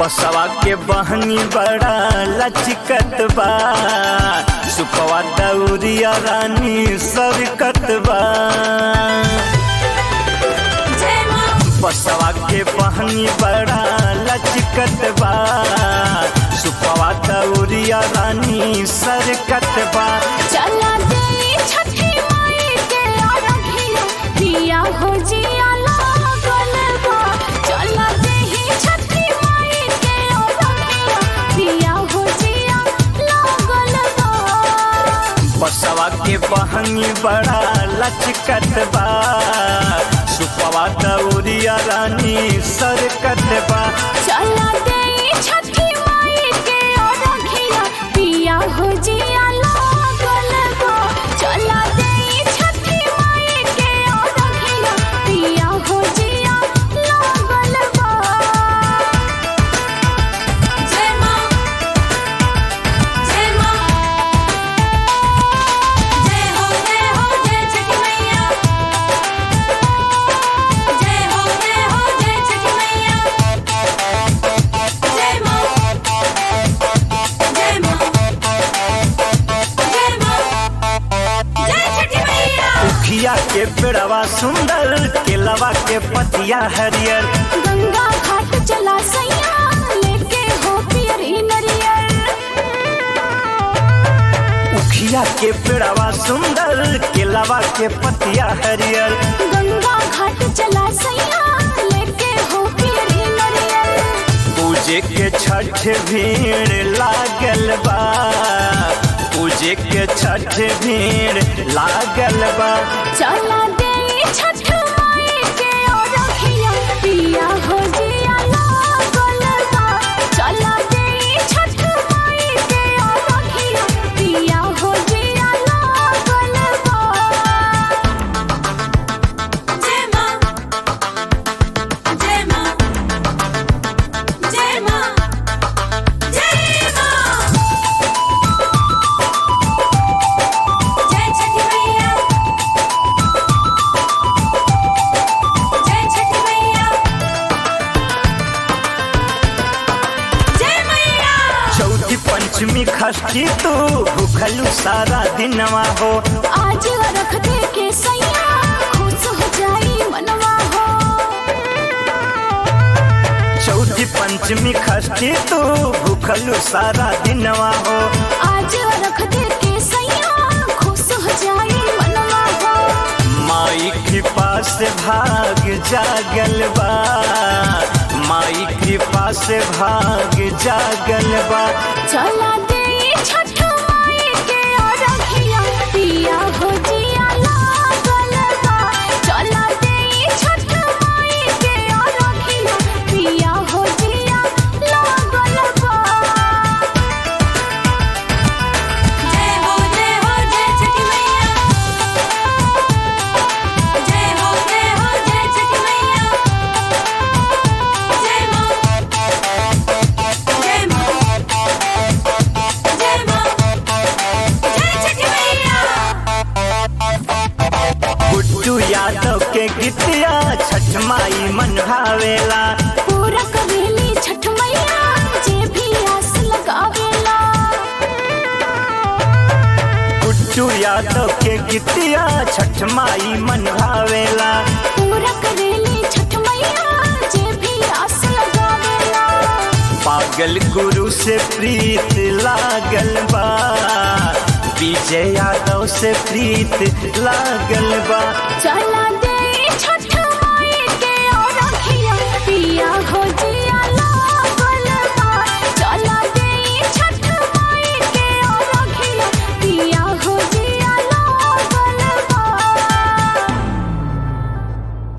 बसवा के बहनी बड़ा लचकत बा सुपवा दौरिया रानी सरकत बा जय माँ बसवा के बहनी बड़ा लचकत बा सुपवा दौरिया रानी सरकत बा चला दे छठी माई के अरघिया पिया हो जिया लागल बा चला दे ही छठी माई के अरघिया पिया हो जिया लागल बा बसवा के बहनी बड़ा लचकत बा सुपवा दौरिया रानी सरकत बा चला दे छठी माई के अरघिया पिया हो जिया लागल बा चला दे छठी माई के अरघिया पिया हो जिया लागल बा जय माँ जय माँ जय हो जय हो जय छठी मैया जय हो जय हो जय छठी मैया जय माँ जय माँ जय माँ जय छठी मैया उखिया के पेड़वा सुंदर केलवा के पतिया हरियर गंगा घाट चला सैया लेके हो पियरी नरियर उखिया के पेड़वा सुंदर केलवा के पतिया हरियर गंगा घाट चला सैया लेके हो पियरी नरियर पूजे के छठ भीड़ लागल बा पूजे के छठ भीड़ लागल बा चला दे छठ माई के अरघिया पिया हो जिया लागल बा चला दे छठ माई के अरघिया पिया हो जिया लागल बा जय माँ जय माँ जय माँ जय माँ जय छठी मैया जय छठी मैया जय मैया चौथी पंचमी खष्टी तू भूखलू सारा दिनवा हो आज रख दे के सैया खुश हो जाई मनवा हो चौथी पंचमी खष्टी तू भूखलू सारा दिनवा हो आज रख दे के सैया खुश हो जाई मनवा हो माई कृपा से भाग जागल बा माई कृपा से भाग जागल बा चला दे छठ माई के अरघिया पिया हो जिया लागल बा चला दे छठ माई के अरघिया पिया हो जिया लागल बा जय हो जय हो जय छठी मैया जय हो जय हो जय छठी मैया जय माँ जय माँ जय माँ जय छठी मैया गुड्डू यादव के गीतिया छठ माई मन भावेला पूरा करेली छठ मैया जे भी आस लगावेला गुड्डू यादव के गीतिया छठ माई मन भावेला पूरा करेली छठ मैया जे भी आस लगावेला पागल गुरु से प्रीत लागल बा विजय यादव से प्रीत लागल बा चला दे